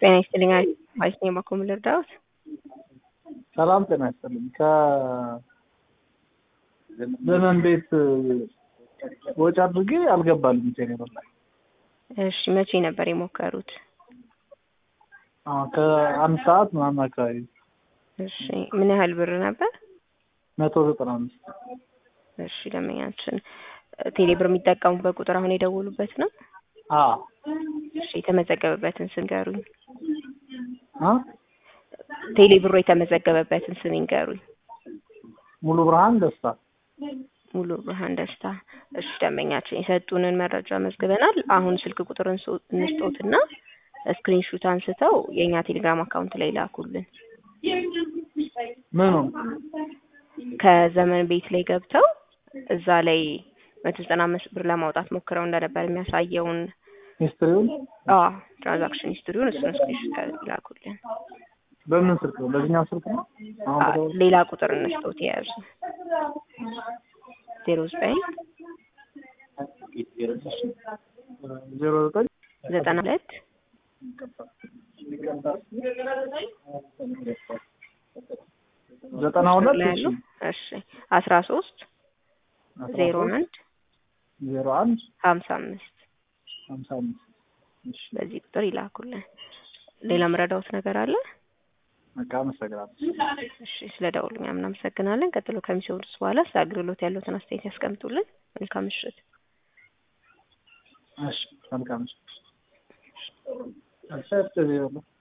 ጤና ይስጥልኝ አሪፍ ነኝ በኩል ልርዳዎት? ሰላም ጤና ይስጥልኝ። ከዘመን ቤት ወጪ አድርጌ አልገባልኝ ቴሌብር ላይ። እሺ መቼ ነበር የሞከሩት? አዎ ከአንድ ሰዓት ምናምን አካባቢ እሺ ምን ያህል ብር ነበር? መቶ ዘጠና አምስት እሺ ደንበኛችን ቴሌብር የሚጠቀሙበት ቁጥር አሁን የደወሉበት ነው? አዎ እሺ የተመዘገበበትን ስም ንገሩኝ። አ ቴሌብሮ የተመዘገበበትን ስም ይንገሩኝ። ሙሉ ብርሃን ደስታ ሙሉ ብርሃን ደስታ። እሺ ደንበኛችን የሰጡንን መረጃ መዝግበናል። አሁን ስልክ ቁጥር እንስጦትና ስክሪንሹት አንስተው የእኛ ቴሌግራም አካውንት ላይ ላኩልን። ምኑ ከዘመን ቤት ላይ ገብተው እዛ ላይ መቶ ዘጠና አምስት ብር ለማውጣት ሞክረው እንደነበር የሚያሳየውን ሂስትሪውን አዎ ትራንዛክሽን ሂስትሪውን እሱን ስክሪንሹት ላኩልን። በምን ስልክ ነው? በዚህኛው ስልክ ነው? አሁን አ- በደወል ሌላ ቁጥር እንስጦት የያዙ ዜሮ ዘጠኝ ዜሮ ዘጠኝ ዘጠና ሁለት ዘጠና ሁለት ላይ ያሉ እሺ አስራ ሶስት ዜሮ አንድ ዜሮ አንድ ሀምሳ አምስት ሀምሳ አምስት እሺ በዚህ ቁጥር ይላኩልን። ሌላ መረዳውት ነገር አለ? በቃ አመሰግናለሁ። እሺ ስለ ደውሉኛ እናመሰግናለን። ቀጥሎ ከሚሰሙት በኋላ ስለ አገልግሎት ያለውትን አስተያየት ያስቀምጡልን። መልካም ምሽት። እሺ መልካም እሺ።